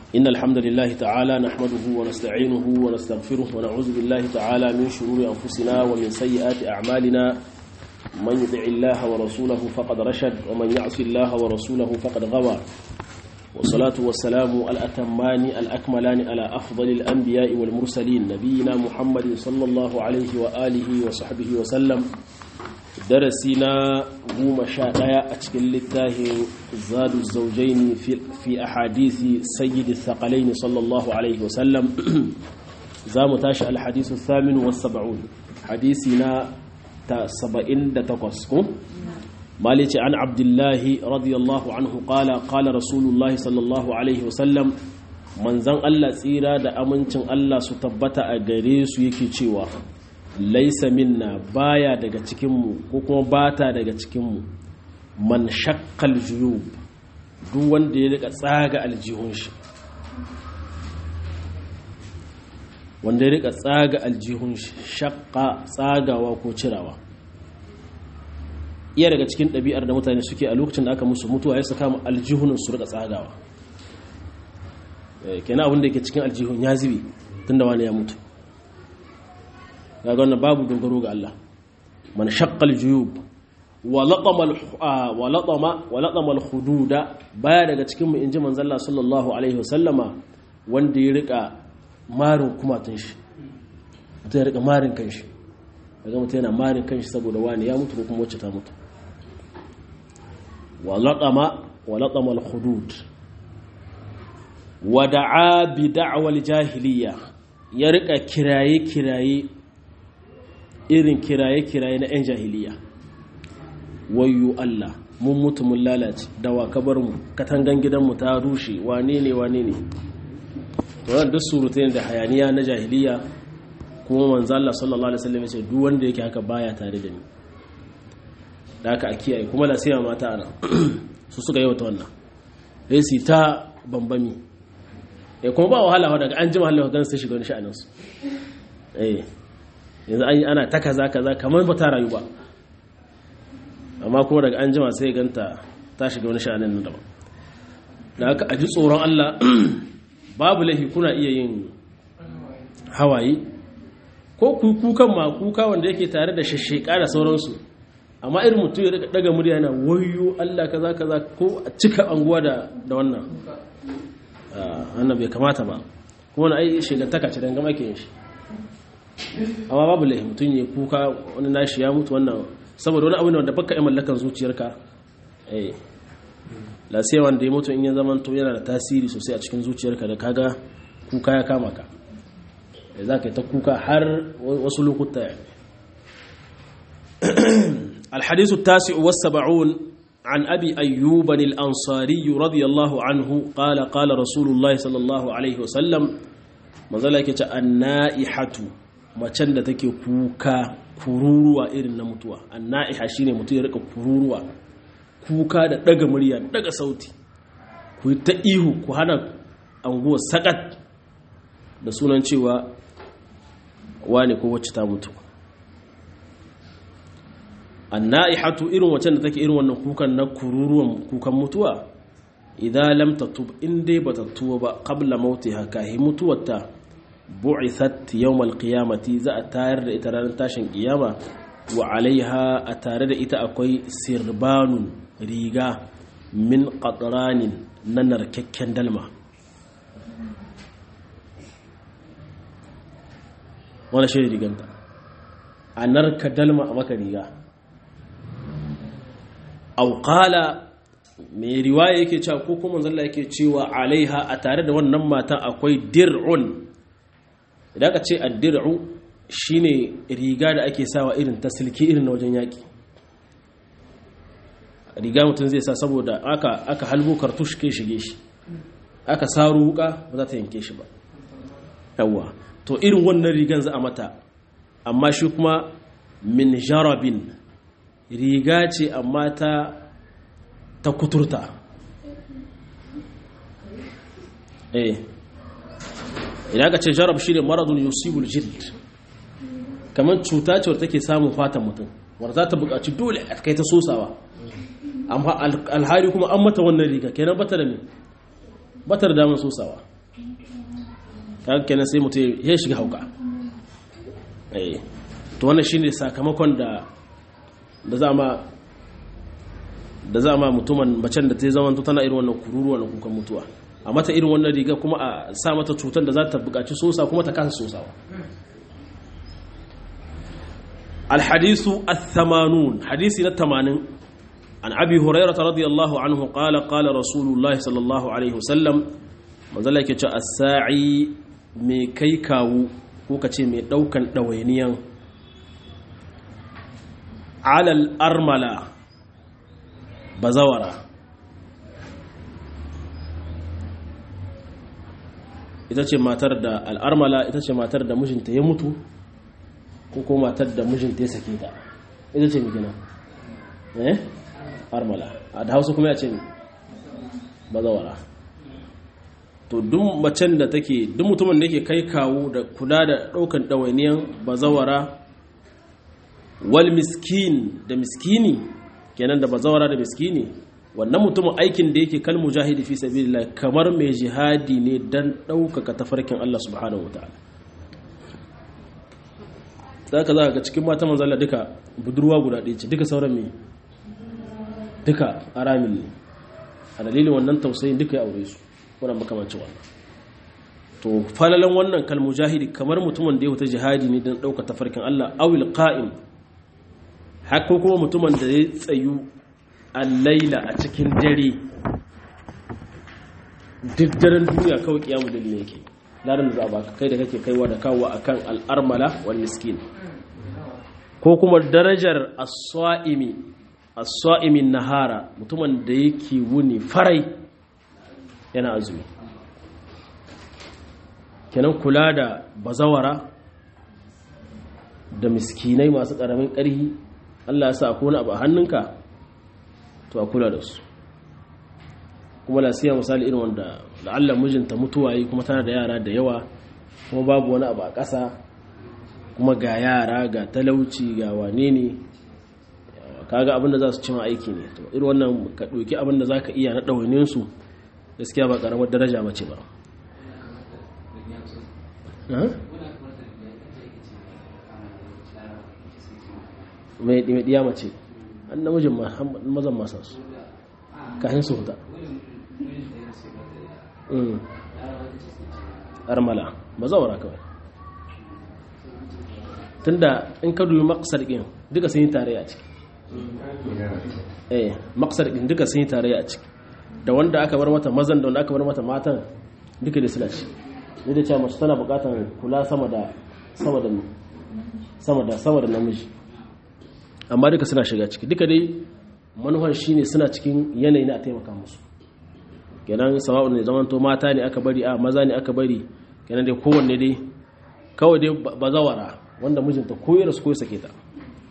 إن الحمد لله تعالى نحمده ونستعينه ونستغفره ونعوذ بالله تعالى من شرور أنفسنا ومن سيئات أعمالنا من يطع الله ورسوله فقد رشد ومن يعص الله ورسوله فقد غوى والصلاة والسلام الأتمان الأكملان على أفضل الأنبياء والمرسلين نبينا محمد صلى الله عليه وآله وصحبه وسلم درسنا قوم شاء أتكل للتاه زاد الزوجين في, في أحاديث سيد الثقلين صلى الله عليه وسلم زام تاشا الحديث الثامن والسبعون حديثنا سبعين دتقسكم مالك عن عبد الله رضي الله عنه قال قال رسول الله صلى الله عليه وسلم manzan Allah tsira da amincin Allah su tabbata a gare su yake cewa laisa minna baya daga cikinmu ko kuma bata daga cikinmu man shakkal juyub duk wanda ya rika tsaga aljihun shi wanda ya rika tsaga aljihun shi shakka tsagawa ko cirawa iya daga cikin ɗabi'ar da mutane suke a lokacin da aka musu mutuwa ya saka aljihunan su rika tsagawa kenan abin da ke cikin aljihun ya zibi tun da wani ya mutu ga wannan babu dogaro ga Allah man shaqqal juyub wa latama al-hududa baya daga cikin mu inji manzon Allah sallallahu alaihi wasallama wanda ya rika marin kumatun shi mutum ya rika marin kanshi daga mutum yana marin kanshi saboda wani ya mutu ko kuma wacce ta mutu wa latama wa latama al-hudud wa da'a bi da'wal jahiliya ya rika kiraye kiraye irin kiraye-kiraye na 'yan jahiliya wayo Allah mun mutu mun lalace da wa kabar mu katangan gidanmu ta rushe wane ne wane ne to wannan duk surutai da hayaniya na jahiliya kuma manzo Allah sallallahu alaihi wasallam ya ce duk wanda yake haka baya tare da ni da haka a kiyaye kuma la sai mata ana su suka yi wata wannan sai su ta bambami eh kuma ba wahala daga an jima Allah ga sai shiga wani sha'anin su eh yanzu an yi ana ta kaza kaza kamar ba ta rayu ba amma kuma daga an jima sai ganta ta shiga wani sha'anin nan daban da aka aji tsoron Allah babu laifi kuna iya yin hawaye ko kukan ma kuka wanda yake tare da shasheka da sauransu amma irin mutum ya daga murya yana wayo Allah kaza kaza ko a cika anguwa da da wannan wannan bai kamata ba kuma na ai shegantaka ce dangama ke yin shi amma babu laifi mutum ya kuka wani nashi ya mutu wannan saboda wani abu ne wanda baka yi mallakan zuciyarka eh la sai wanda ya mutu in ya zama to yana da tasiri sosai a cikin zuciyarka da kaga kuka ya kama ka da za ka yi ta kuka har wasu lokuta ya الحديث التاسع والسبعون عن أبي أيوب الأنصاري رضي الله عنه قال قال رسول الله صلى الله عليه وسلم مظلك النائحة macen da take kuka kururuwa irin na mutuwa anna'iha shine mutum ya rika kururuwa kuka da daga murya daga sauti ku ta ihu ku hana anguwa sakat da sunan cewa wane ko wacce ta mutu anna'ihatu irin wacce da take irin wannan kukan na kururuwan kukan mutuwa idan lam tatub in dai bata tuwa ba qabla mautiha kahi mutuwarta bu'ithat yawmal qiyamati za a tayar da ita ranar tashin kiyama wa alaiha a tare da ita akwai sirbanun riga min qatranin na narkakken dalma wani shi riganta a narka dalma a maka riga auƙala mai riwaya yake cewa ko kuma zalla yake cewa alaiha a tare da wannan matan akwai dir'un idan ka ce addir'u shine riga da ake sawa irin ta silki irin na wajen yaƙi riga mutum zai sa saboda aka aka halbo kartush ke shige shi aka saro wuka ba za ta yanke shi ba yawa to irin wannan rigan za a mata amma shi kuma min jarabin riga ce amma ta ta kuturta eh idan aka ce jarab shi ne maradun yusibul jild kamar cuta ce wadda take samun fatan mutum wadda za ta buƙaci dole a kai ta sosawa amma alhari kuma an mata wannan riga kenan bata da me bata da damar sosawa kaga kenan sai mutum ya shiga hauka eh to wannan shine sakamakon da da za ma da za ma mutumin macen da ta zama tana irin wannan kururuwa na kukan mutuwa a mata irin wannan riga kuma a sa mata cutar da za ta buƙaci sosa kuma ta kasa sosawa الحديث الثمانون حديث الثمانين عن أبي هريرة رضي الله عنه قال قال رسول الله صلى الله عليه وسلم مازالك الساعي مي كيكاو كوكا مي دوكا دوينيا على الأرملة بزورة ita ce matar da al'armala ita ce matar da mijinta ya mutu ko ko matar da mijinta ya sake ta ita ce migina eh armala a da hausa kuma ya ce bazawara to duk macen da take duk mutumin da yake kai kawo da kula da daukan ɗawainiyan bazawara wal miskin da miskini kenan da bazawara da miskini wannan mutumin aikin da yake kal mujahidi fi sabilillah kamar mai jihadi ne dan ɗaukaka tafarkin Allah subhanahu wataala za ka za ga cikin mata manzala duka budurwa guda ɗaya ce duka sauran mai duka aramin ne a dalilin wannan tausayin duka ya aure su wannan makamancin wannan to falalan wannan kalmujahidi kamar mutumin da ya wuta jihadi ne don ɗauka tafarkin Allah awil qa'im haka kuma mutumin da ya tsayu a laila a cikin dare duk daren duniya kawai kiyamu dalilin yake ladan da za a baka kai da kake kaiwa da kawo akan al'armala wal miskin ko kuma darajar as-sa'imi as-sa'imin nahara mutumin da yake wuni farai yana azumi kenan kula da bazawara da miskinai masu ƙaramin ƙarhi Allah ya sa akwai wani abu a hannunka to a kula da su kuma lasiya misali irin wanda la'alla mijinta mutuwa yi kuma tana da yara da yawa kuma babu wani abu a ƙasa kuma ga yara ga talauci ga wane ne kaga abin da za su cima aiki ne to irin wannan ka ɗauki abin da za ka iya na ɗawainin su gaskiya ba ƙaramar daraja mace ba mai ɗiya mace an namijin mazan masa su kayan su huta armala ba zaura kawai tunda in ka dubi maksar ɗin duka sun yi tarayya a ciki eh maksar ɗin duka sun yi tarayya a ciki da wanda aka bar mata mazan da wanda aka bar mata matan duka da suna ci ne da cewa mace tana bukatar kula sama da sama da sama da sama da namiji amma duka suna shiga ciki duka dai manufan shine suna cikin yanayi na a taimaka musu kenan sawa'un ne zaman to mata ne aka bari a maza ne aka bari kenan dai kowanne dai kawai dai bazawara wanda mijinta ko ya rasu ko ya sake ta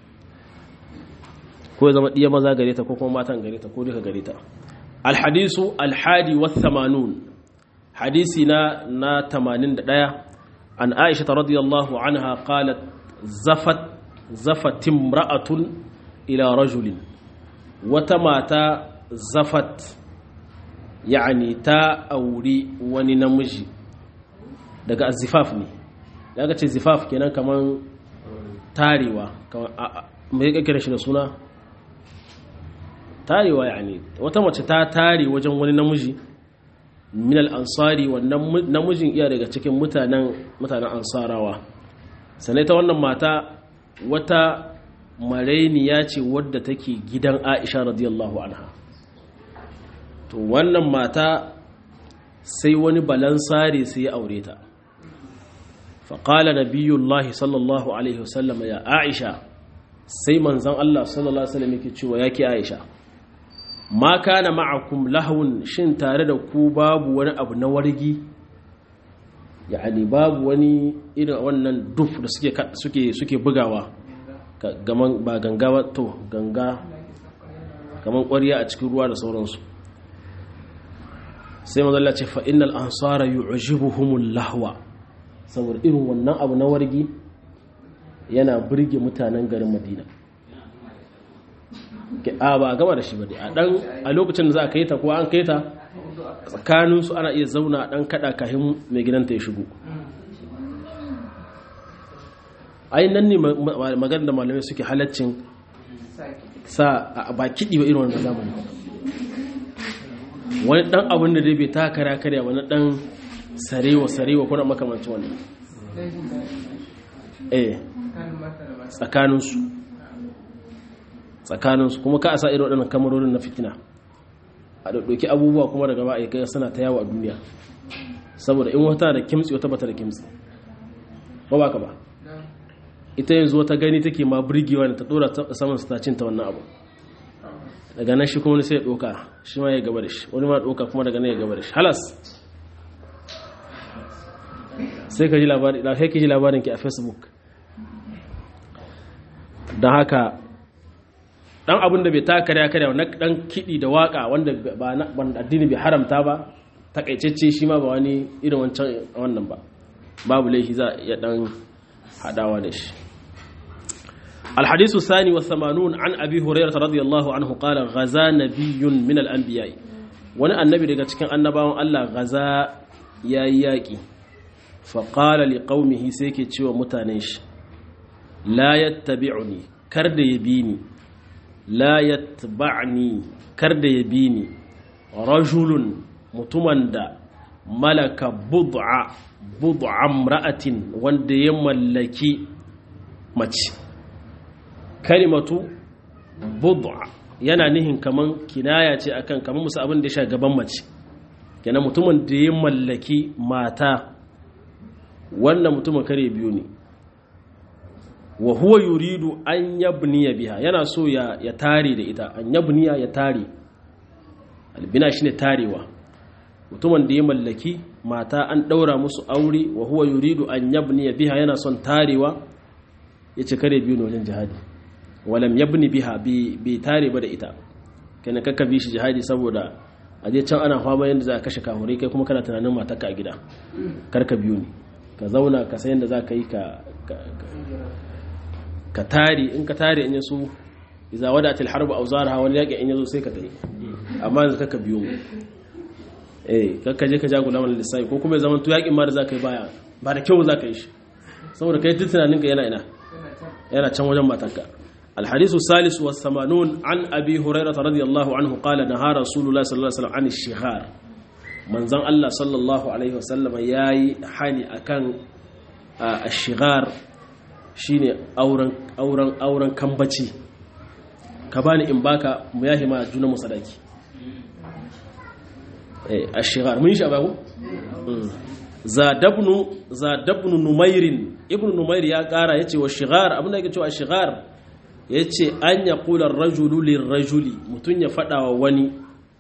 ko ya zama ɗiya maza gare ta ko kuma matan gare ta ko duka gare ta alhadisu alhadi wa thamanun hadisi na na 81 an aisha radiyallahu anha qalat zafat zafat imra'atun ila rajulin wata mata zafat yani ta auri wani namiji daga azifaf ne daga ce zifaf kenan kaman tarewa mai kakkira shi da suna tarewa yani wata mace ta tare wajen wani namiji min al-ansari wannan namijin iya daga cikin mutanen mutanen ansarawa sanai ta wannan mata wata marainiya ce wadda take gidan Aisha radiyallahu anha to wannan mata sai wani balansare sai ya aure ta faƙala nabiyullahi sallallahu alaihi wasallam ya Aisha sai manzon Allah sallallahu alaihi wasallam yake cewa yake Aisha ma kana ma'akum lahun shin tare da ku babu wani abu na wargi yani babu wani irin wannan duf da suke suke suke bugawa gaman ba ganga ba to ganga kaman ƙwarya a cikin ruwa da sauransu sai mazalla ce fa innal ansara yu'jibuhumul lahwa saboda irin wannan abu na wargi yana burge mutanen garin Madina a ba gama da shi ba a dan a lokacin da za a kai ta ko an kai ta tsakaninsu ana iya zauna dan kada kahin mai gidanta ya shigo ai nan ne magana da malamai suke halaccin sa ba kiɗi ba irin wanda zamani wani dan abin da dai bai ta kara karya wani dan sarewa sarewa kuna makamancin wannan eh tsakaninsu tsakaninsu kuma ka a sa irin waɗannan kamarorin na fitina a ɗauki abubuwa kuma daga ba a yi suna ta yawo a duniya saboda in wata da kimtsi wata bata da kimtsi ba ba ka ba ita yanzu wata gani take ma birgewa da ta ɗora saman su ta cinta wannan abu daga nan shi kuma wani sai ya ɗoka shi ma ya gaba da shi wani ma ɗoka kuma daga nan ya gaba da shi halas sai ka ji labarin da sai ka ji labarin ki a facebook don haka dan abin da bai ta karya karya na dan kiɗi da waka wanda ba na addini bai haramta ba takaitacce shi ma ba wani irin wancan wannan ba babu laifi za ya dan hadawa da shi الحديث الثاني والثمانون عن أبي هريرة رضي الله عنه قال غزا نبي من الأنبياء وانا النبي daga cikin annabawan Allah gaza yayi yaki fa qala liqaumihi sai ke cewa mutanen shi la yattabi'uni kar da yabini la yattba'ni kar da yabini rajulun mutumin da malaka bud'a bud'a imra'atin wanda ya mallaki mace kalimatu bud'a yana nihin kaman kinaya ce akan kaman musu abin da ya sha gaban mace kenan mutumin da ya mallaki mata wannan mutumin kare biyu ne wa huwa yuridu an yabniya biha yana so ya ya tare da ita an yabniya ya tare albina shine tarewa mutumin da ya mallaki mata an daura musu aure wa huwa yuridu an yabniya biha yana son tarewa yace kare biyu ne wajen jihadi walam yabni biha bi tare ba da ita kenan kakka bi shi jihadi saboda a je can ana fama yadda za a kashe kahurai kai kuma kana tunanin matarka a gida karka biyu ne ka zauna ka sayan da za ka yi ka tare in ka tare in yaso iza wada til harbu auzarha wani yaƙi in yazo sai ka tayi amma yanzu kakka biyu mu eh kakka je ka ja gulaman lissafi ko kuma ya zama to yaƙin ma da za ka yi baya ba da kyau za ka yi shi saboda kai duk tunaninka yana ina yana can wajen matarka الحديث الثالث والثمانون عن أبي هريرة رضي الله عنه قال نهى رسول الله صلى الله عليه وسلم عن الشغار من زن الله صلى الله عليه وسلم ياي حاني أكان الشغار shine auren auren auren kambaci ka bani in baka mu yahi ma juna musadaki eh ashigar mun shi abago zadabnu zadabnu numairin ibnu numair ya kara yace wa shigar abin da yake cewa shigar ya ce an ya ƙular rajulu lirrajuli mutum ya faɗa wa wani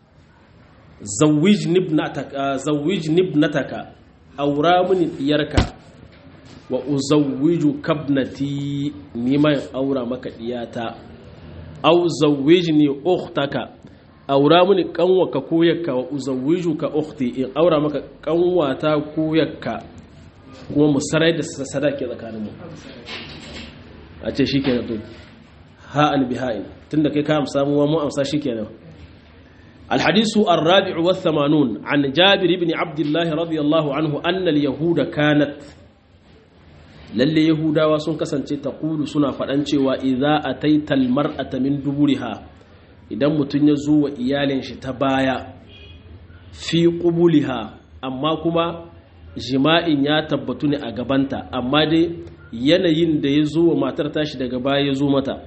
zawij nibnataka aura mini ɗiyarka wa uzawiju kabnati neman aura maka ɗiyata au zawij ne uktaka aura mini ƙanwaka koyarka wa uzawiju ka ukti in aura maka ƙanwata koyarka kuma musarai da sadaki tsakaninmu a ce shi ke na ha'an biha'in tunda kai ka amsa mu mu amsa shikenan الحديث الرابع والثمانون عن جابر بن عبد الله رضي الله عنه أن اليهود كانت للي يهودا وسن كسانتي تقول سنا فدانچي واذا اتيت المرأة من دبرها idan mutun ya zo wa iyalin shi ta baya fi qubuliha amma kuma jima'in ya tabbatu ne a gabanta amma dai yanayin da ya zo wa matar tashi daga baya ya zo mata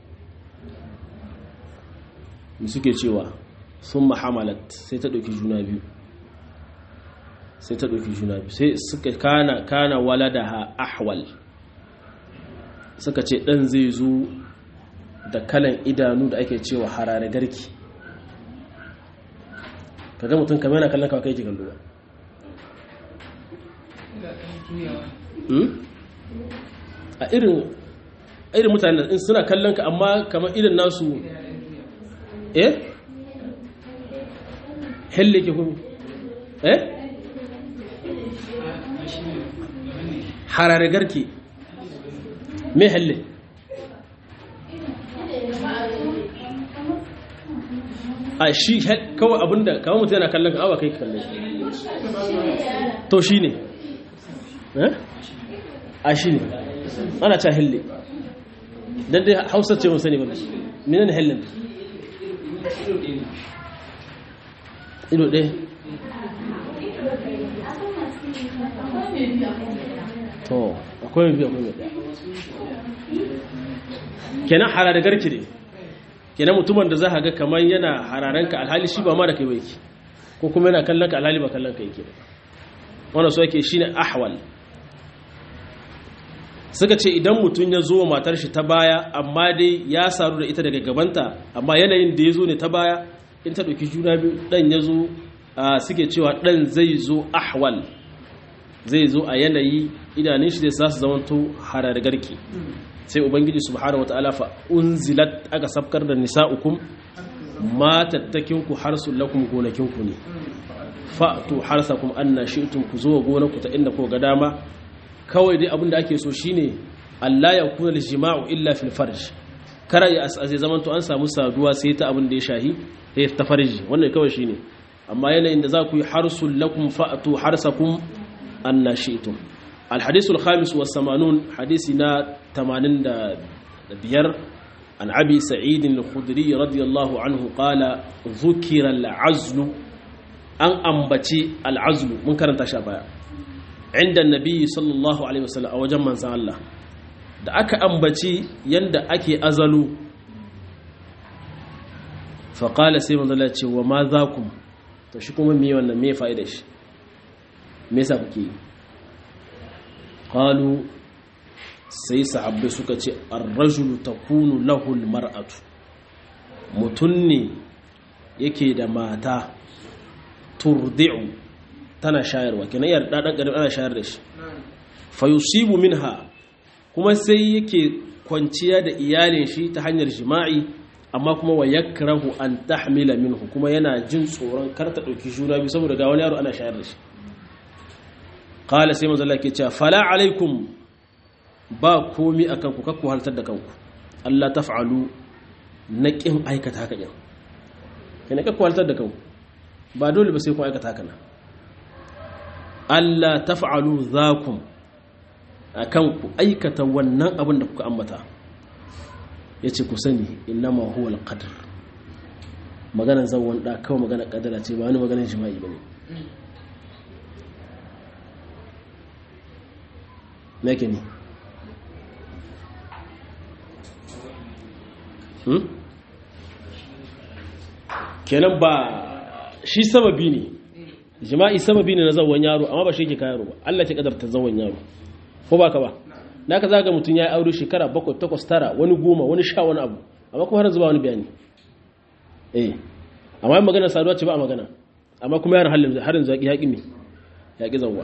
suke cewa sun mahamalat sai ta ɗauki juna biyu sai ta ɗauki juna biyu sai suka kana kana walada ha ahwal suka ce ɗan zai zo da kalan idanu da ake cewa harare garki kaga mutum kamar yana kallon kawai kai ke kallo ba a irin irin mutane in suna kallon ka amma kamar irin nasu eh helle ke kuma eh harare garke me helle a shi kawai abinda kawai mutum yana kallon awa kai kallon to shi ne a shi ne ana ca hille don dai hausa ce mun sani ba mina ne hillin ido ɗaya to akwai mai biyu akwai mai ɗaya kenan hararar garki ne kenan mutumin da za a ga kamar yana hararanka alhali shi ba ma da kai ba yake ko kuma yana kallon ka alhali ba kallon ka yake wanda so yake shine ahwal suka ce idan mutum ya zo matar shi ta baya amma dai ya saru da ita daga gabanta amma yanayin da ya zo ne ta baya in ta ɗauki juna biyu ɗan ya zo suke cewa ɗan zai zo ahwal zai zo a yanayi idanun shi zai sa su zamanto harar garki sai ubangiji subhanahu wataala fa unzilat aka sabkar da nisa'ukum matattakinku harsul lakum gonakinku ne fa'tu harsakum anna shi'tum ku zo gonarku ta inda ko ga dama kawai dai abinda ake so shine Allah ya kuna jima'u illa fil farj kara ya asase zaman to an samu saduwa sai ta abin da ya shahi sai ta farji wannan kawai shine amma yanayin da za ku yi harsul lakum fa'tu harsakum anna shi'tum الحديث الخامس والثمانون حديثنا تمانين بير عن أبي سعيد الخدري رضي الله عنه قال ذكر العزل أن أنبتي العزل من كان تشابه عند النبي صلى الله عليه وسلم أو جمع الله da aka ambaci yanda ake azalu faƙala sai manzala ce wa ma za ku to shi kuma me wannan me fa'idar shi me yasa kuke yi qalu sai sahabbai suka ce ar-rajulu takunu lahu al-mar'atu mutun ne yake da mata turdi'u tana shayarwa kenan yar dadan garin ana shayar da shi fa yusibu minha kuma sai yake kwanciya da iyalin shi ta hanyar jima'i amma kuma wa yakrahu an tahmila minhu kuma yana jin tsoron kar ta dauki juna biyu saboda ga wani yaro ana shayar da shi qala sai manzo Allah ke cewa fala alaikum ba komi akan ku kakku haltar da kanku Allah taf'alu naqin aikata haka din kana kakku haltar da kanku ba dole ba sai ku aikata haka na Allah taf'alu zakum akan ku aikata wannan abin da kuka ambata yace ku sani innama huwa alqadr maganar zawon da kawai maganar kadara ce ba wani maganar jima'i bane meke ne kenan ba shi sababi ne jima'i sababi ne na zawon yaro amma ba shi ke kayaro ba Allah ke kadarta zawon yaro ko ba ka ba na ka zaga mutum ya yi aure shekara bakwai takwas tara wani goma wani sha wani abu amma kuma har zuba wani bayani eh amma yin magana saduwa ce ba a magana amma kuma yaran harin zaƙi yaƙi ne yaƙi zawwa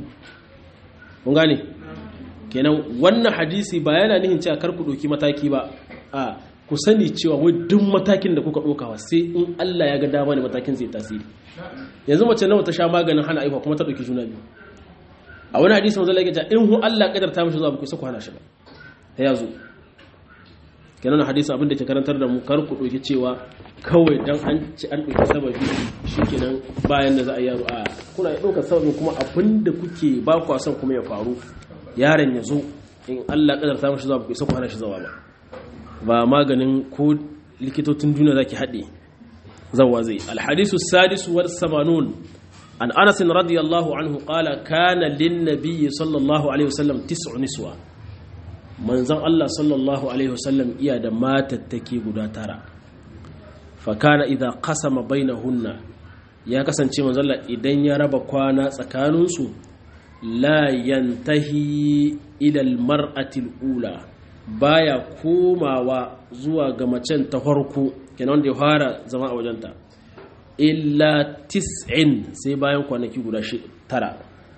kun gane kenan wannan hadisi ba yana nihin cewa kar ku ɗauki mataki ba a ku sani cewa wai duk matakin da kuka ɗaukawa sai in Allah ya ga dama ne matakin zai tasiri yanzu mace nawa ta sha maganin hana aihuwa kuma ta ɗauki juna biyu a wani hadisi manzo Allah ya ce in hu Allah kadar ta mishi zuwa ba ku ku hana shi ba ta yazo kenan hadisi abin da ke karantar da mu kar ku ɗauki cewa kawai dan an ci an ɗauki sababi shikenan bayan da za a yi yaro a kuna ɗaukar sababin kuma abin da kuke ba ku son kuma ya faru yaron ya zo in Allah kadar ta mishi zuwa ba ku ku hana shi zuwa ba ba maganin ko likitocin duniya zaki haɗe zawa zai alhadisu sadisu war samanun an anas radiyallahu anhu qala kana lin nabiyyi sallallahu alaihi wasallam tis'u niswa manzon Allah sallallahu alaihi wasallam iya da matattake guda tara fa kana idza qasama bainahunna ya kasance manzon Allah idan ya raba kwana tsakaninsu la yantahi ila al-mar'ati al-ula baya komawa zuwa ga macen ta farko kenan wanda ya fara zama a wajenta illa tis'in sai bayan kwanaki guda tara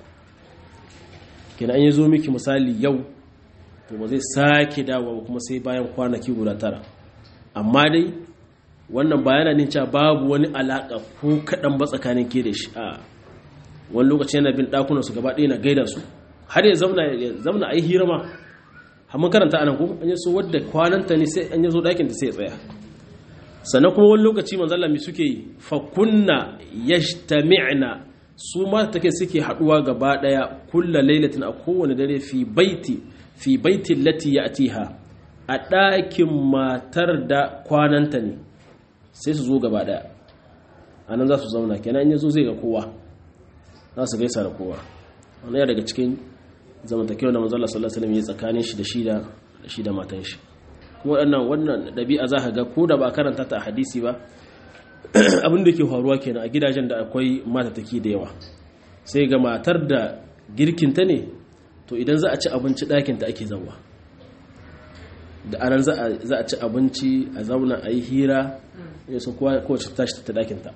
kenan an yi zo miki misali yau to ba zai sake dawowa kuma sai bayan kwanaki guda tara amma dai wannan bayana ne cewa babu wani alaka ko kaɗan ba tsakanin ke da shi a wani lokaci yana bin ɗakunansu gaba ɗaya na gaida su har ya zamna a yi hira ma mun karanta anan ko an yi so wadda kwananta ne sai an yi zo ɗakin da sai ya tsaya sannan kuma wani lokaci manzalla mai suke yi fakunna yajtami'na su mata take suke haduwa gaba daya kulla lailatin a kowane dare fi baiti fi baitin lati ya'tiha a ɗakin matar da kwananta ne sai su zo gaba daya anan za su zauna kenan in yazo zai ga kowa za su gaisa da kowa wannan ya daga cikin zamantakewa da manzalla sallallahu alaihi wasallam ya tsakanin shi da shi da shi da matan shi waɗannan wannan ɗabi'a za ka ga ko da ba karanta ta a hadisi ba abin da ke faruwa kenan a gidajen da akwai matataki da yawa sai ga matar da girkinta ne to idan za a ci abinci ɗakinta ake zauwa da anan za a ci abinci a zauna a yi hira ya so kowace tashi ta ɗakinta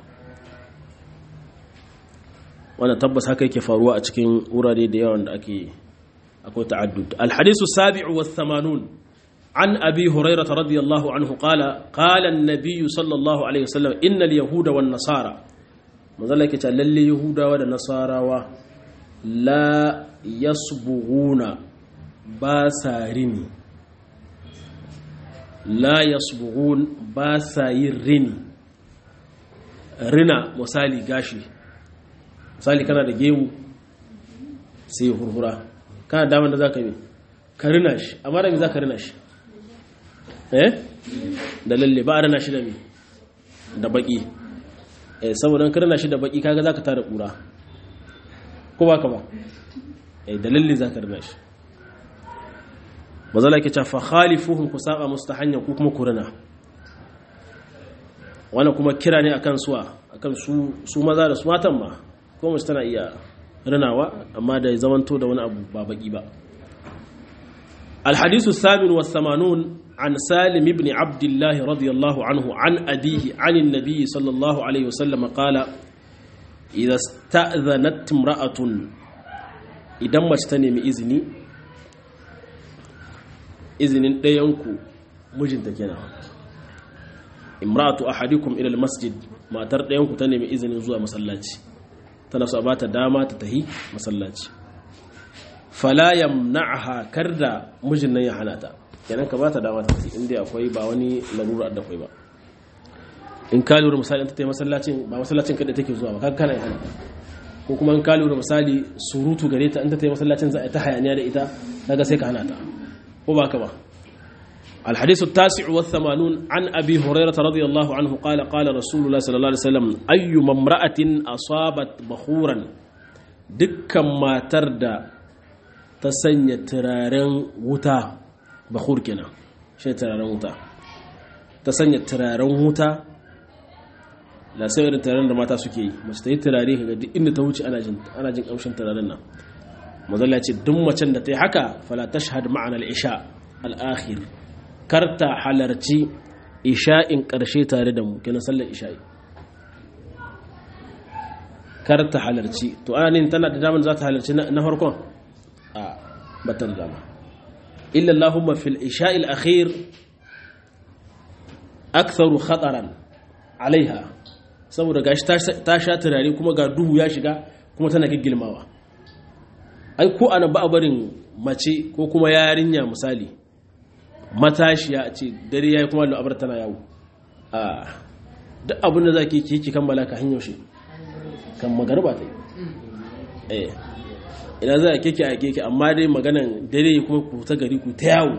wannan tabbas haka yake faruwa a cikin wurare da yawan da ake akwai ta'addud alhadisu sabi'u was 80 عن أبي هريرة رضي الله عنه قال قال النبي صلى الله عليه وسلم إن اليهود والنصارى مذلك للي يهود والنصارى لا يصبغون باسارني لا يصبغون باسايرني rina misali gashi misali kana da gemu sai hurhura kana damar da za ka yi ka rina shi amma da me za ka rina shi eh da lalle ba a rana shi da mi da baki eh saboda ka rana shi da baki kaga zaka tara kura ko ba ka ba eh da lalle zaka rana shi mazala ke fa khalifuhum ku saba mustahanya ku kuma kurana wannan kuma kira ne akan suwa akan su su maza da su matan ma ko mace tana iya ranawa amma da zamanto da wani abu ba baki ba الحديث الثامن والثمانون عن سالم بن عبد الله رضي الله عنه عن أبيه عن النبي صلى الله عليه وسلم قال إذا استأذنت امرأة إذا ما استنم إذني إذن دينكو مجن تكينا امرأة أحدكم إلى المسجد ما تر دينكو تنم إذن زوا مسلاتي تنسى أبات داما تتهي مسلاتي fala yamna'ha karda mijin nan ya hana ta kenan ka bata dama ta tafi inda akwai ba wani larura da akwai ba in ka lura misali ta tayi masallacin ba masallacin kada take zuwa ba kaga kana hana ko kuma in ka lura misali surutu gare ta in ta tayi masallacin za a ta hayaniya da ita daga sai ka hana ta ko ba ka ba الحديث التاسع والثمانون عن أبي هريرة رضي الله عنه قال قال رسول الله صلى الله عليه وسلم أي امرأة أصابت بخورا دكا ما تردى ta sanya turaren wuta bakur kenan shi turaren wuta ta sanya turaren wuta da sai irin turaren da mata suke yi mace ta yi turare ga duk inda ta wuce ana jin kamshin turaren nan mazalla ce duk macen da ta yi haka fala tashhad ma'ana al-isha al-akhir karta halarci isha'in karshe tare da mu kenan sallar isha'i karta halarci to ana ne tana da damar za ta halarci na farkon a batar dama illa Allahumma fil isha'il akhir aktharu khataran alaiha saboda gashi ta sha turare kuma ga duhu ya shiga kuma tana giggilmawa ai ko ana ba barin mace ko kuma yarinya misali matashiya a ce dare yayi kuma al'abar tana yawo a duk abin da zaki ki ki kammala ka hanyar shi kan magarba ta yi eh ina za a keke a keke amma dai maganan dare kuma ku ta gari ku ta yawo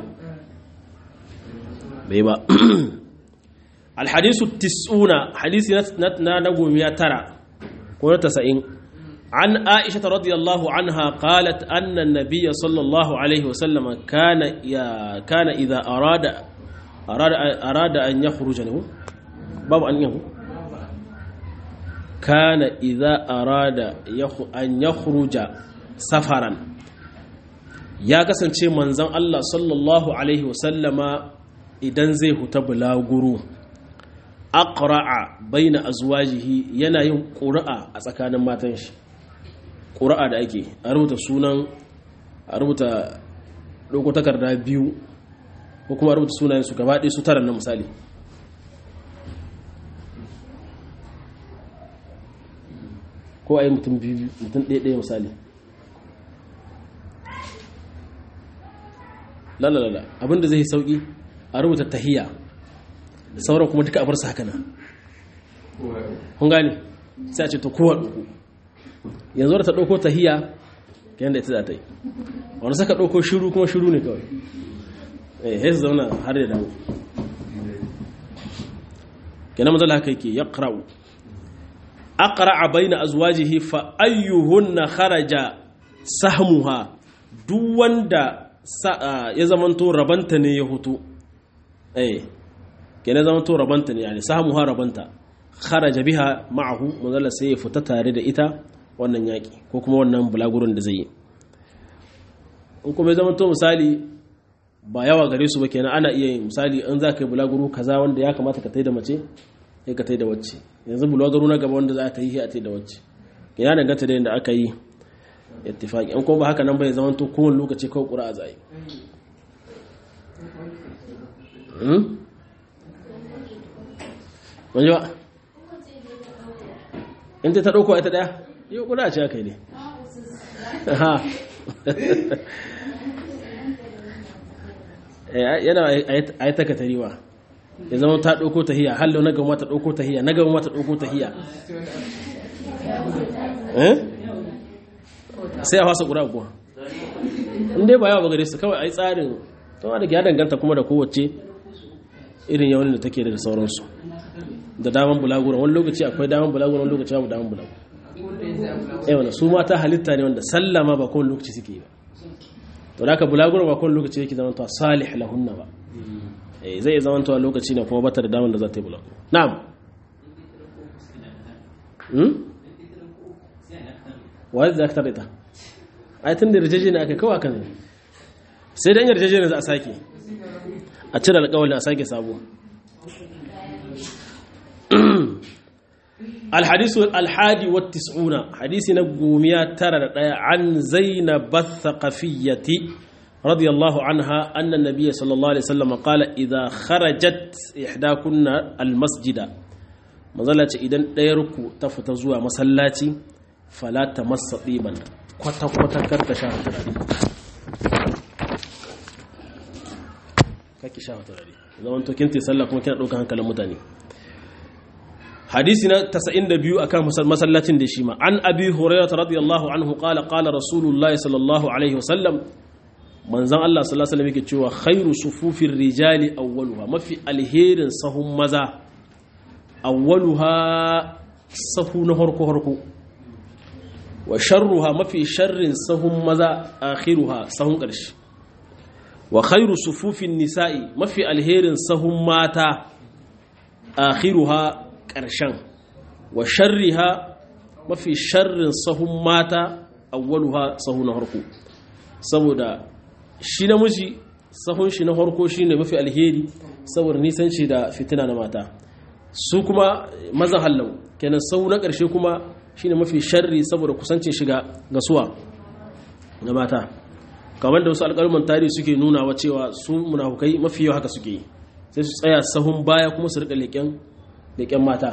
bai ba alhadisu tis'una hadisi na nagomiya tara ko na tasa'in an aisha radiyallahu anha qalat anna nabiyya sallallahu alaihi wasallam kana ya kana idza arada arada arada an yakhruja lahu babu an yahu kana idza arada an yakhruja safaran ya kasance manzan Allah sallallahu Alaihi wasallama idan zai huta bulaguru aqra'a baina azwajihi yana yin ƙura'a a tsakanin matan shi ƙura'a da ake a rubuta sunan a rubuta ɗauko takarda biyu ko kuma a rubuta sunayen su gaba ɗaya su tara na misali ko a yi mutum biyu mutum ɗaya ɗaya misali lalalala abinda zai sauki a rubuta tahiya sauran kuma duka a bar su haka nan kun gane sai a ce to kowa ɗauko yanzu da ta ɗauko tahiya ka yanda ita za ta yi wani saka ɗauko shiru kuma shiru ne kawai eh sai su zauna har da dawo kenan mazala haka yake ya ƙara'u aqra'a baina azwajihi fa ayyuhunna kharaja sahmuha duk wanda ya zamanto rabanta ne ya hutu eh kenan zamanto rabanta ne yani sahmuha rabanta kharaja biha ma'ahu manzala sai ya fita tare da ita wannan yaki ko kuma wannan bulagurin da zai yi in kuma ya zamanto misali ba yawa gare su ba kenan ana iya yin misali in za ka yi bulaguro kaza wanda ya kamata ka tai da mace sai ka tai da wacce yanzu bulaguro na gaba wanda za ta yi a tai da wacce ya danganta da yadda aka yi ittifaqi an kuma ba haka nan bai zama to kowane lokaci kawai ƙura zai hmm wani ba in ta ɗauko ita ɗaya yau ƙura ce aka yi ne yana a yi taka tariwa ya zama ta ɗauko ta hiya hallo na gama ta ɗauko ta hiya na gama ta ɗauko ta hiya sai a fasa ƙura kuwa inda ba yawa bagare su kawai a yi tsarin tun da ya danganta kuma da kowace irin yawon da take da sauransu da daman bulagura wani lokaci akwai daman bulagura wani lokaci babu daman bulagura yawan su mata halitta ne wanda sallama ba kowane lokaci suke yi ba to da aka bulaguro ba kowane lokaci yake zama salih lahunna ba eh zai zama to lokaci ne kuma bata da damar da za ta yi bulaguro na'am hmm wai za ka tare ta ai tun da yarjeje ne aka kawo akan sai dan yarjeje ne za a sake a cire alƙawarin a sake sabo الحديث الحادي والتسعون حديث نقوميا ترى عن زينب الثقفية رضي الله عنها أن النبي صلى الله عليه وسلم قال إذا خرجت إحداكن المسجد مظلة إذن ديركو تفتزوا مسلاتي فلا تمس طيبا kwata kwata karka sha turare kake sha turare zaman to kinti sallah kuma kina dauka hankalin mutane hadisi na 92 akan masallacin da shi ma an abi hurairah radiyallahu anhu qala qala rasulullahi sallallahu alaihi wasallam manzon Allah sallallahu alaihi wasallam yake cewa khairu sufufir rijali awwaluha mafi alherin sahun maza awwaluha sahu na harko harko wa sharruha mafi sharrin sahun maza akhiruha sahun ƙarshe wa khairu sufufin nisa'i mafi alherin sahun mata akhiruha ƙarshen wa sharriha mafi sharrin sahun mata awwaluha sahu na harko saboda shi namiji sahun shi na harko shine mafi alheri saboda nisan shi da fitina na mata su kuma maza hallau kenan sahu na ƙarshe kuma shine mafi sharri saboda kusancin shiga ga suwa ga mata kamar da wasu alƙaluman tarihi suke nuna wa cewa su munafukai mafi yau haka suke yi sai su tsaya sahun baya kuma su rika leƙen mata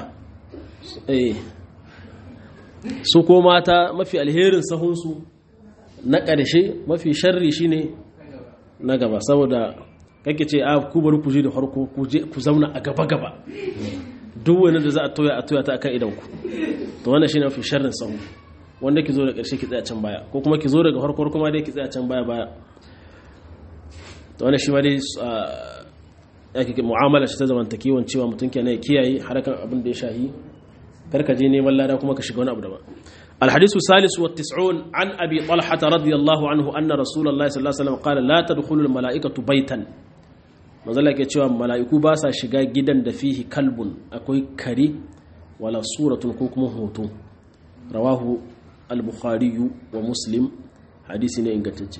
su ko mata mafi alherin sahunsu na ƙarshe mafi sharri shine na gaba saboda kake ce a ku bari ku je da harko ku zauna a gaba-gaba duk wani da za a toya a toya ta akan idanku to wannan shine mafi sharrin sahu wanda ki zo da ƙarshe ki tsaya can baya ko kuma ki zo daga harkar kuma dai ki tsaya can baya baya to wannan shi ma dai yake mu'amala shi ta zamantakewan cewa mutum kenan ya kiyaye harakan abin da ya shahi karka je neman lada kuma ka shiga wani abu daban الحديث الثالث والتسعون عن أبي طلحة رضي الله عنه أن رسول الله صلى الله عليه وسلم قال لا تدخل الملائكة بيتا manzala ke cewa mala'iku ba sa shiga gidan da fihi kalbun akwai kare wala suratun ko kuma hoto rawahu al-bukhari wa muslim hadisi ne ingantacce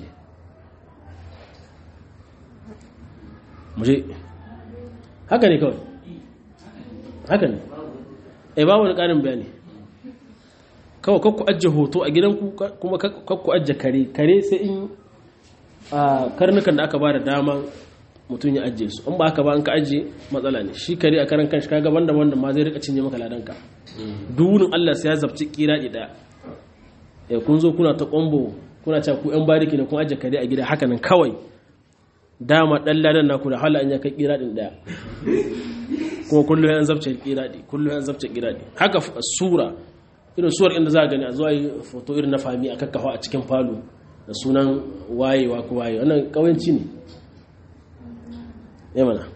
muje haka ne kawai haka ne ai ba wani ƙarin bayani kawai kakku ajiye hoto a gidanku kuma kakku ajiye kare kare sai in a karnukan da aka ba da dama mutum ya ajiye su in ba haka ba an ka ajiye matsala ne shi kare a karan kanshi kaga banda wanda ma zai rika cinye maka ladanka dunin Allah sai ya zabci kiradi daya ya kun zo kuna ta kombo kuna cewa ku yan bariki ne kun ajiye kare a gida haka nan kawai dama dan ladan naku da hala an ya kai kiradin daya kuma kullum yan zabce kiradi kullum yan zabce kiradi haka sura irin suwar inda za a gani a zuwa yi foto irin na fami a kakkafa a cikin falo da sunan wayewa ko waye wannan kawanci ne ya mana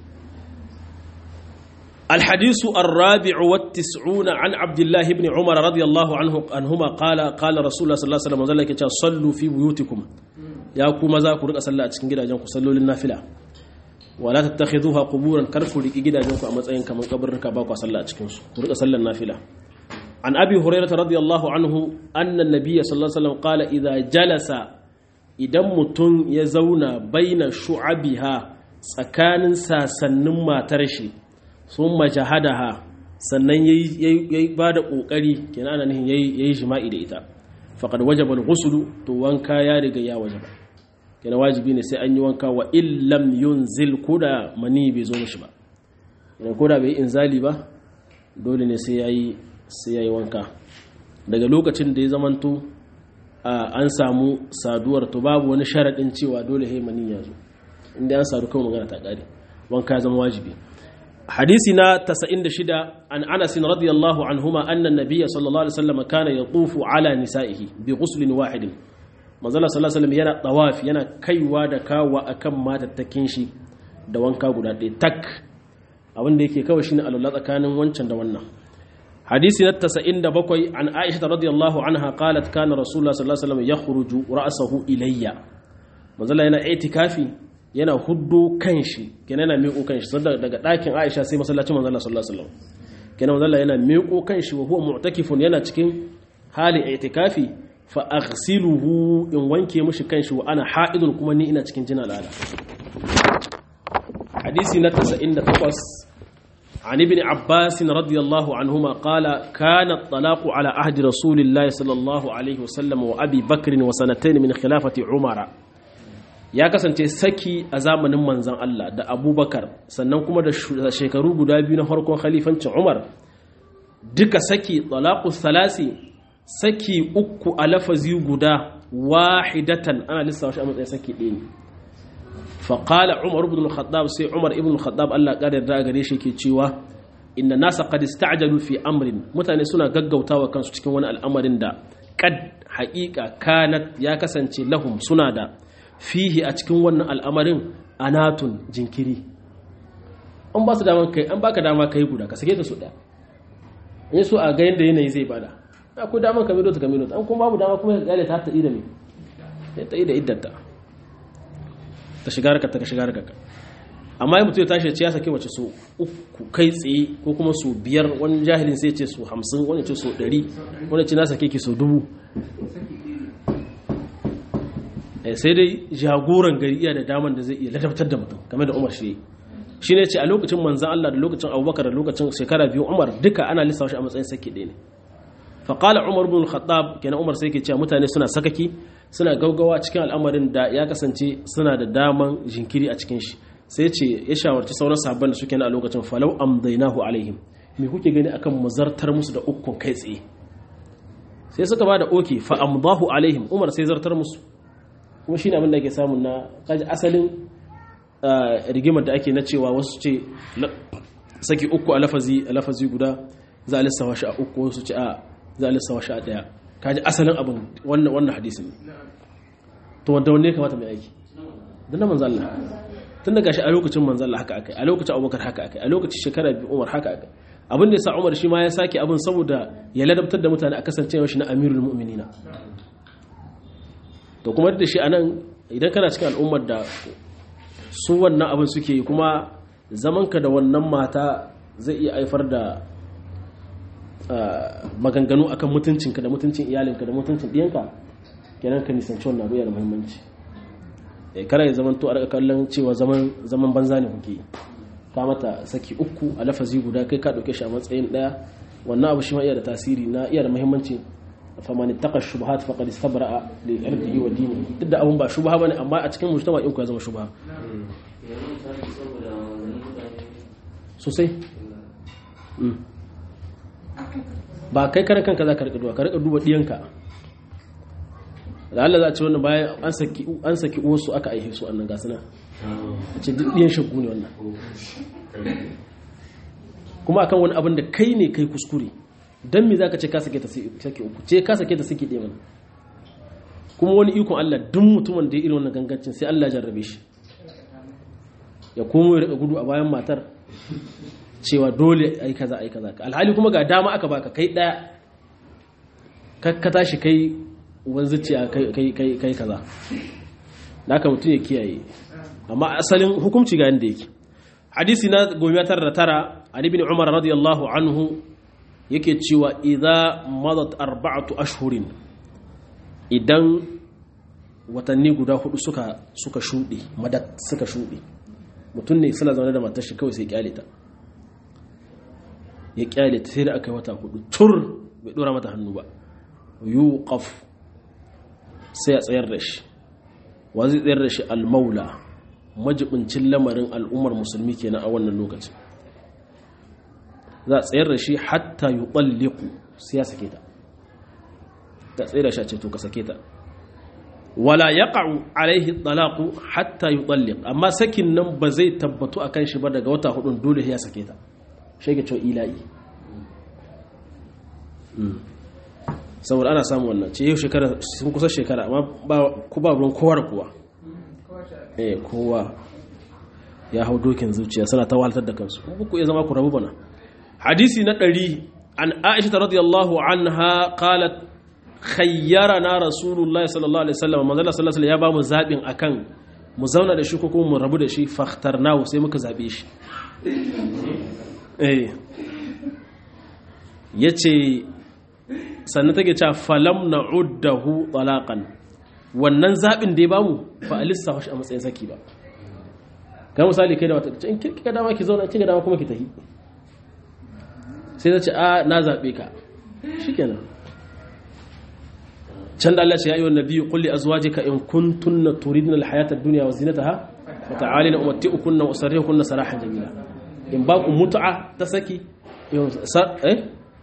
الحديث الرابع والتسعون عن عبد الله بن عمر رضي الله عنه عنهما قال قال رسول الله صلى الله عليه وسلم ذلك صلوا في بيوتكم يا كما za ku rika sallah a cikin gidajen ku sallolin nafila wala tattakhiduha quburan kar ku riki gidajen ku a matsayin kaman kaburruka ba ku sallah a cikin su ku rika sallar nafila an abi hurairah radiyallahu anhu anna an-nabiy sallallahu alaihi wasallam qala idza jalasa idan mutun ya zauna baina shu'abiha tsakanin sasannin matar shi sun majahadaha sannan ya ba da ƙoƙari kenan ana nihin ya yi jima'i da ita faƙad wajaba al-ghuslu to wanka ya riga ya wajaba kenan wajibi ne sai an yi wanka wa illam yunzil koda mani bai zo mishi ba kenan koda bai inzali ba dole ne sai yayi sai yayi wanka daga lokacin da ya zamanto an samu saduwar to babu wani sharadin cewa dole sai mani ya zo inda an sadu kawai magana ta ƙare wanka ya zama wajibi حديثنا تسعين شدة عن أنس رضي الله عنهما أن النبي صلى الله عليه وسلم كان يطوف على نسائه بغسل واحد manzala sallallahu alaihi wasallam yana tawaf yana kaiwa da kawa akan matattakin shi da wanka guda ɗaya tak abin da yake kawai shine alwala tsakanin wancan da wannan hadisi na 97 an Aisha radiyallahu anha qalat kana rasulullah sallallahu alaihi wasallam yakhruju ra'sahu ilayya manzala yana itikafi yana huddo kanshi kenan yana miƙo kanshi sanda daga ɗakin Aisha sai masallacin manzo Allah sallallahu alaihi wasallam kenan manzo Allah yana miƙo kanshi wa huwa mu'takifun yana cikin hali i'tikafi fa aghsiluhu in wanke mishi kanshi wa ana ha'idun kuma ni ina cikin jin al'ada hadisi na 98 عن ابن عباس رضي الله عنهما قال كان الطلاق على عهد رسول الله صلى الله عليه وسلم وأبي بكر وسنتين من خلافة عمر ya kasance saki a zamanin manzan Allah da abubakar sannan kuma da shekaru guda biyu na farkon khalifancin umar duka saki talaku salasi saki uku a lafazi guda wahidatan ana lissawa shi a matsayin saki ɗaya ne faƙala umar ibn al-khattab sai umar ibn al-khattab Allah ƙarar da gare shi ke cewa inda nasa qad ista'jalu fi amrin mutane suna gaggautawa kansu cikin wani al'amarin da kad haƙiƙa kanat ya kasance lahum suna da fihi a cikin wannan al'amarin anatun jinkiri an ba su daman kai an baka dama kai guda ka sake ta su ɗaya in so a ga yadda yanayi zai bada akwai daman ka milo ta ka milo an kuma babu dama kuma ka gale ta ta ida mai ta ida iddanta ta shiga harkar ta ka shiga harkar amma yi mutum ya tashi ya sake wace so uku kai tsaye ko kuma so biyar wani jahilin sai ce so hamsin wani ce so ɗari wani ce na sake ki so dubu sai dai jagoran gari iya da daman da zai iya ladabtar da mutum game da umar shi shi ne ce a lokacin manzan Allah da lokacin abubakar da lokacin shekara biyu umar duka ana lissawa shi a matsayin sake ɗaya ne faƙala umar bin khattab kenan umar sai ke cewa mutane suna sakaki suna gaugawa cikin al'amarin da ya kasance suna da daman jinkiri a cikin shi sai ce ya shawarci sauran sahabban da suke na a lokacin falau amdainahu alaihim me kuke gani akan muzartar musu da ukun kai tsaye sai suka ba da oke fa amdahu alaihim umar sai zartar musu kuma shi ne abin da ke samun na kaji asalin rigimar da ake na cewa wasu ce saki uku a lafazi a lafazi guda za a lissawa shi a uku wasu ce a za a lissawa shi a daya kaji asalin abin wannan wannan hadisin to wanda wanne kamata mai aiki dan na manzo Allah tun daga shi a lokacin manzo Allah haka akai a lokacin Abubakar haka akai a lokacin shekara biyu Umar haka akai abin da yasa Umar shi ma ya sake abin saboda ya ladabtar da mutane a kasancewa shi na Amirul Mu'minina to kuma da shi anan idan kana cikin al'ummar da su wannan abin suke yi kuma zamanka da wannan mata zai iya haifar da maganganu akan mutuncinka da mutuncin iyalinka da mutuncin ɗiyanka kenan ka nisanci wannan abu yana da muhimmanci kara ya zaman to a raka kallon cewa zaman banza ne kuke ka mata saki uku a lafazi guda kai ka ɗauke shi a matsayin ɗaya wannan abu shi ma iya da tasiri na iya da muhimmanci faman ittaqa shubuhat faqad istabra'a li irdihi wa dinihi duk da abun ba shubha bane amma a cikin mujtama in ku ya zama shubha sosai ba kai kare kanka za ka rika duba ka rika duba diyanka da Allah za a ce wannan bayan an saki an saki uwarsu aka aihe su annan ga sana a ce duk diyan shakku ne wannan kuma akan wani abin da kai ne kai kuskure dan me zaka ce ka sake ta sake uku ce ka sake ta sake ɗaya mana kuma wani ikon Allah duk mutumin da ya irin wannan gangancin sai Allah jarrabe shi ya komo ya rika gudu a bayan matar cewa dole ai kaza ai kaza alhali kuma ga dama aka baka kai daya ka tashi kai wanzuciya kai kai kai kaza naka mutum ya kiyaye amma asalin hukunci ga yanda yake hadisi na goma tara da tara an ibn umar radiyallahu anhu yake cewa idza madat arba'atu ashhurin idan watanni guda hudu suka suka shuɗe madat suka shuɗe mutum ne suna zaune da matar shi kawai sai kyale ta ya kyale ta sai da aka yi wata hudu tur bai dora mata hannu ba yuqaf sai a tsayar da shi wa zai tsayar da shi almaula majibincin lamarin al'ummar musulmi kenan a wannan lokacin za a tsayar da shi hatta yuqalliqu sai ya sake ta ta tsayar da shi a ce to ka sake ta wala yaqa'u alaihi talaqu hatta yutalliq amma sakin nan ba zai tabbatu akan shi ba daga wata hudun dole ya sake ta shege cewa ila'i saboda ana samu wannan ce yau shekara sun kusa shekara amma ba ku ba ruwan kowa da kowa eh kowa ya hau dokin zuciya suna ta waltar da kansu ku iya zama ku rabu bana hadisi na ɗari an aisha radiyallahu anha qalat khayyarana rasulullahi sallallahu alaihi wasallam manzo sallallahu alaihi ya ba mu zabin akan mu zauna da shi ko kuma mu rabu da shi fakhtarnahu sai muka zabe shi eh yace sannan take cewa falam na'uddahu talaqan wannan zabin da ya bamu ba alissa shi a matsayin saki ba ga misali kai da wata in kika dama ki zauna kika dama kuma ki tafi sai ta ce a na zabe ka shikenan can da Allah ce ya yi wa nabi kulli azwajika in kuntunna turidna alhayata ad-dunya wa zinataha wa ta'alina umatti'ukunna wa usarrihukunna sarahan jamila in ba ku mut'a ta saki eh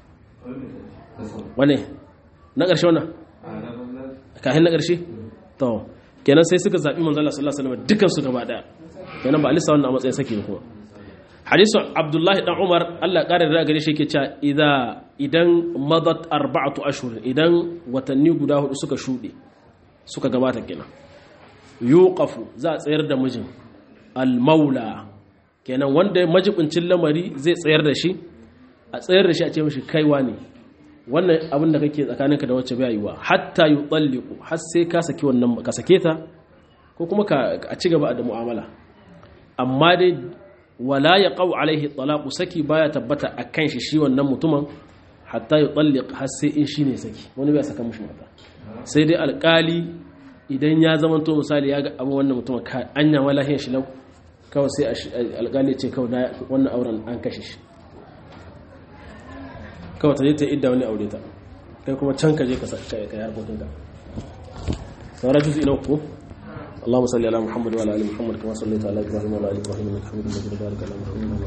wane na ƙarshe wannan kahin na ƙarshe to kenan sai suka zaɓi manzo Allah sallallahu alaihi wasallam dukan su gaba daya kenan ba alisa wannan a matsayin saki ne kuma hadisu abdullahi dan umar Allah ƙara da gare shi yake cewa idza idan madat arba'atu ashhur idan watanni guda hudu suka shuɗe suka gabata kenan yuqafu za a tsayar da mijin al-maula kenan wanda majibincin lamari zai tsayar da shi a tsayar da shi a ce mishi kaiwa ne wannan abin da kake tsakaninka da wacce bai yiwa hatta yutalliqu har sai ka saki wannan ka sake ta ko kuma ka a ci gaba da mu'amala amma dai wala yaqau alaihi talaqu saki baya tabbata akan shi shi wannan mutumin hatta yutalliq har sai in shine saki wani bai saka mishi mata sai dai alkali idan ya zama to misali ya ga abin wannan mutumin ka anya wala hin shi lau kawai sai alkali ce kawai wannan auren an kashe shi kawai ta je ta idda wani aure ta kai kuma can ka je ka yi harkokinka sauran juzi ina ku اللهم صل على محمد وعلى ال محمد كما صليت على ابراهيم وعلى ال ابراهيم انك حميد مجيد وبارك على محمد